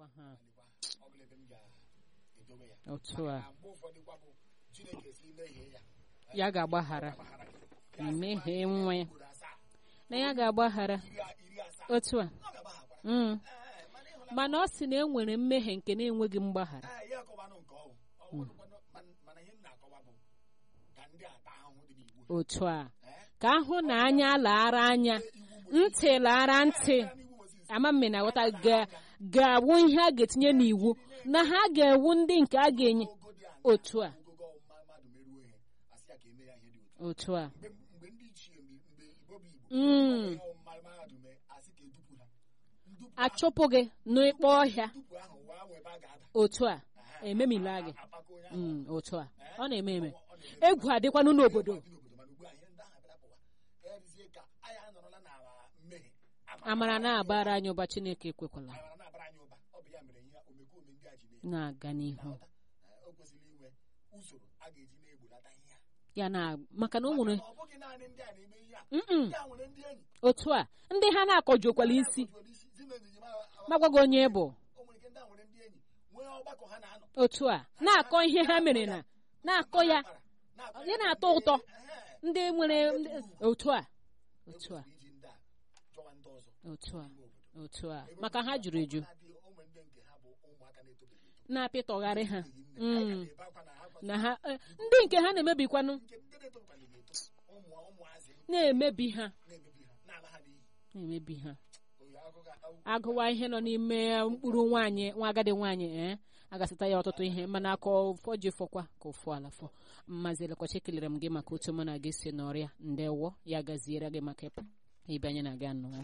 Lekwa ha. Lekwa, ọ bụla ebe m ga-edobe ya otu a na mgbe ụfọdụ kwa bụ chineke si mehie ya ya ga-agbaghara gbaghara gị mmehie nwa ya ugboro asaa na ya ga-agbaghara iri a- iri asaa otu a ọ ga-agbaghakwara Mm. Ee, mana ịhụla mana ọ sị na e nwere mmehie nke na-enweghị mgbaghara ee ya akọwanụ nke ọhụ ọwụrụkwanụ man- mana ihe m na-akọwa bụ ka ndị a taa ahụhụ dị n'igbo otu a Ee? ka ahụ na anya laara anya ntị laara ntị Gaa n'iwu Mozis, ama mme na aghọta ga- ga-awụ ihe a ga-etinye n'iwu na ha ga-ewu ndị nke a ga-enye ogo dị aṅaa, otu a ogogo ọmụma mmadụ meruo ihe asị ya ka eme ya ihe dị otu a. otu a mgbe mgbe ndị ichie mgbe mgbe igbo bụ igbo Mm. ihe ọmụma mahadum mee asị ka edupu ha ndupu ahụ- achụpụ gị n'ịkpọ ọhịa ndupu ahụ waa nwee ebe a ga-ada otu a ememila gị apaka onye ahụ Mm, otu a ọ na-eme eme ọ na-eme egwu adịkwanụ n'obodo dị n'obodo mana ugbu a ihe ndị ahụ abịarapụwa ya dịzie ka anyị anọrọla n'ala mmehie amara na-abara anyị ụba chineke ekwekwala amara na-abara anyị ụba ọ bụ ya mere ihe omekome ndị a ji na-eme na-aga n'ihu na-aghọta Eh, o kwesịrị inwe usoro a ga-eji na-egbolata ihe a ya na maka na o nwere Maka na ọ bụghị naanị ndị a na-eme ihe a Mm-mm. ndị a nwere ndị enyi otu a ndị ha na-akọjuokwala isi Akọjuola isi, zi na ejiji ma- magwago onye bụ o nwere ike ndị a nwere ndị enyi nwee ọgbakọ ha na-anọ otu a na-akọ ihe ha mere na na-akọ ya na-akọ ya na-atọ ụtọ Ehe. ndị nwere ndị- otu a otu a Ekwesịrị iji ndị a chọwa ndị ọzọ otu a n'ime obodo otu a maka ha juru eju na-adị ụmụ ndị nke ha bụ ụmụaka na-etobeghị eto na-apịtọgharị ha N'ihi nne, Mm. anyị ga-ebe akwa na ha na ha eh, ndị nke ha na-emebikwanụ nke ndị na-etobekwaghị eto ụmụ ụmụazị na-emebi ha na-emebi ha na-ala ha n'iyi na-emebi ha oyi agụga agụwa ihe nọ n'ime mkpụrụ nwaanyị nwa agadi nwaanyị ee agasịta ya ọtụtụ ihe mana aka ụfọ ji fọkwa ka ụfụ ala fọ mmazi elekwachi kelere m gị maka otu mụ na gị si n'ọrịa ndewo ya gaziere gị maka ịpụ ibe anyị na-aga nnọọ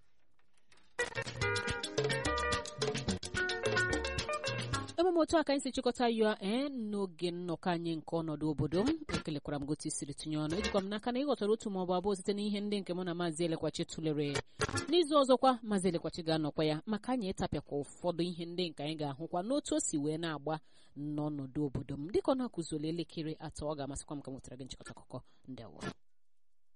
emume otu a ka anyị si chịkọta ya ee n'oge nnọkọ anyị nke ọnọdụ obodo m ekelekwara m gotu isiri tinye ọnụ ejikwa m n'aka na ịghọtara otu maọbụ abụọ site n'ihe ndị nke mụ na maazị elekwachi tụlere n'izu ọzọkwa maazị elekwachi ga-anọkwa ya maka anyị ịtapịakwa ụfọdụ ihe ndị nke anyị ga-ahụkwa n'otu o si wee na-agba n'ọnọdụ obodo m dịka ọ na-akụzoli elekere atọ ọ ga-amasịkwa m ka m nwetara gị nchịkọta akụkọ ndewo